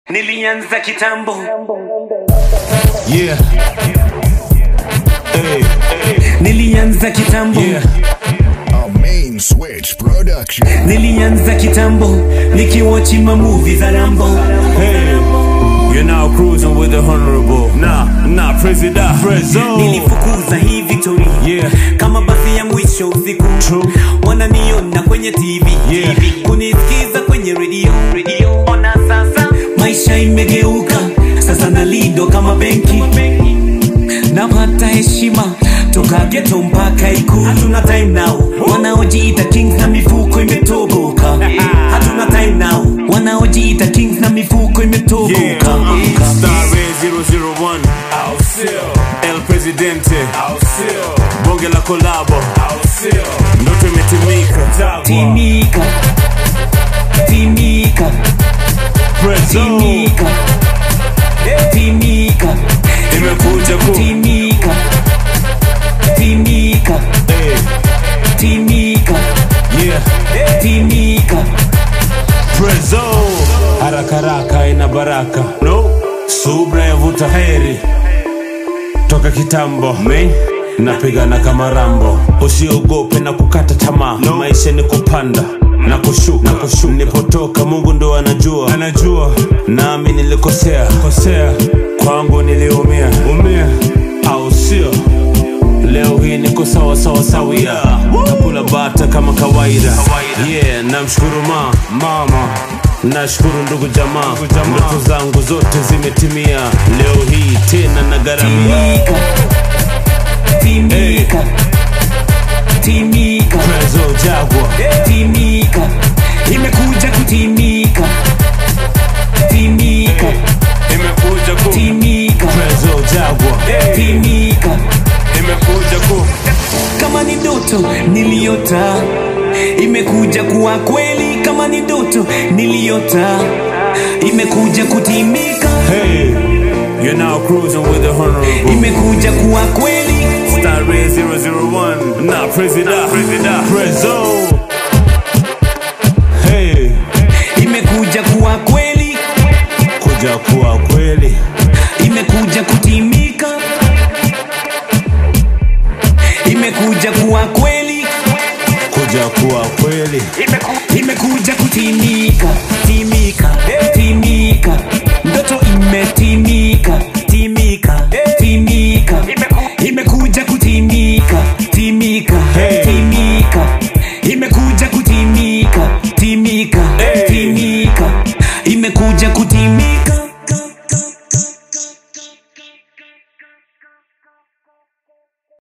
Nilianza kitambo Yeah. Hey, nilianza kitambo yeah. A main switch production. nilianza kitambo nikiwachi mamuvi za rambo Hey. You're now cruising with the honorable. Nah, nah, President. Prezzo. nilifukuza hii victory Yeah. kama basi ya mwisho usiku True. wananiona kwenye tv Yeah. TV. kunisikiza kwenye redio redio ona sasa maisha imegeuka sasa nalindo kama benki napata heshima toka geto mpaka ikulu hatuna time now wanaojiita kings na mifuko imetoboka hatuna time now wanaojiita kings na mifuko imetoboka Yeah. Star Ray 001. El Presidente. Bonge la kolabo. Ndoto imetimika. timika timika Prezzo. timika timika Imekuja ku. timika timika Hey. timika Yeah. timika Prezzo. Haraka haraka ina baraka. No. Subra yavuta heri. Toka kitambo. Me. Napigana kama rambo. Usiogope na kukata tamaa. No. Maisha ni kupanda na kushuka. Na kushuka. Nipotoka Mungu ndo anajua. Anajua. Nami nilikosea. Kosea. Kwangu niliumia. Umia. Au sio? Leo hii niko sawa sawa sawia nakula bata kama kawaida yeah namshukuru ma mama nashukuru ndugu jamaa ndoto zangu zote zimetimia leo hii tena na garamia timika timika timika Prezo jagwa timika imekuja kutimika timika imekuja ku timika Prezo jagwa timika imekuja ku kama ni ndoto niliota imekuja kuwa kweli kama ni ndoto niliota imekuja kutimika hey you're now cruising with the honorable imekuja kuwa kweli Star Ray 001 na President Prezo hey imekuja kuwa kweli kuja kuwa kweli imekuja kutimika imekuja kuwa kweli kuja kuwa kweli imekuja kutimika timika timika ndoto imetimika timika timika imekuja kutimika timika Hey. timika imekuja kutimika timika Hey. timika